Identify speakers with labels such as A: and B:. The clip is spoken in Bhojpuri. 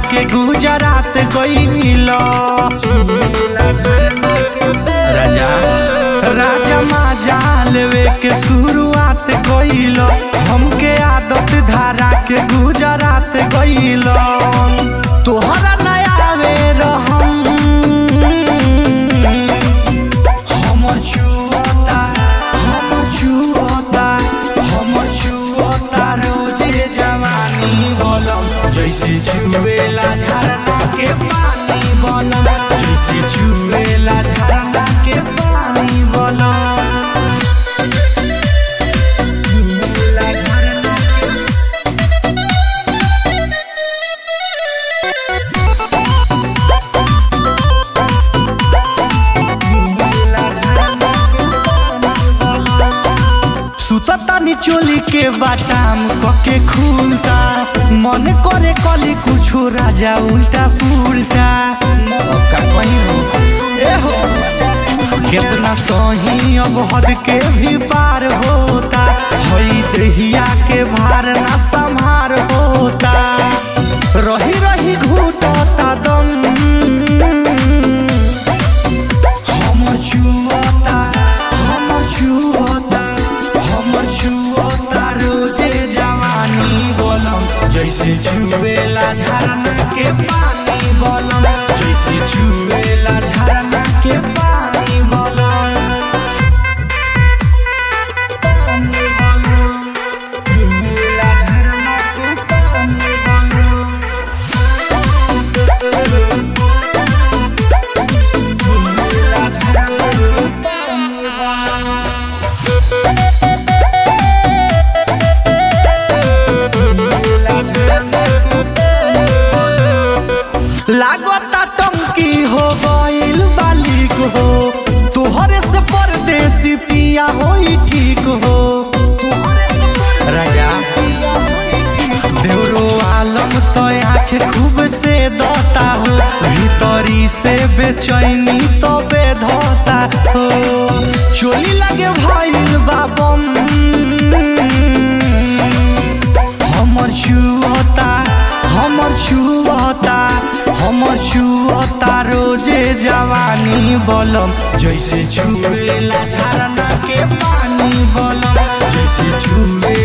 A: के गुजरात गईल राजा राजा माजा लेवे के शुरुआत गईल हमके आदत धारा के गुजरात गईल तोहरा नया में रहम हमर छुअता हमर छुअता हमर छुअता रोजे जवानी बोलम जैसे छुएला झरना के पानी बोलम जैसे छुएला झरना के पानी बोलम छुएला झरना के सुततानी चोली के बाटाम कके खुलता मन करे कली कुछो राजा उल्टा पुल्टा का कहीं हो ए हो कितना सही अब हद के भी पार होता हई दहिया के भार ना संभार होता रही रही घूटता दम हमर छुअता हमर छुअता हमर छुअता रोजे जवानी बोलम जैसे छुएला झरना के पानी बोलम जैसे छुएला झरना के पानी बोलम पानी बोलम छुएला झरना के पानी बोलम छुएला झरना के पानी बोलम लागता टंकी हो गइल बालिक हो तोहरे से परदेसी पिया होई ठीक हो राजा देवरो आलम तो आँख खूब से दता हो भीतरी से बेचैनी तो बेधता हो चोली लगे भइल बाबम हमर छुअता हमर छुअता हमर छुअता रोजे जवानी बोलम जैसे छुएला झरना के पानी बोलम जैसे छुए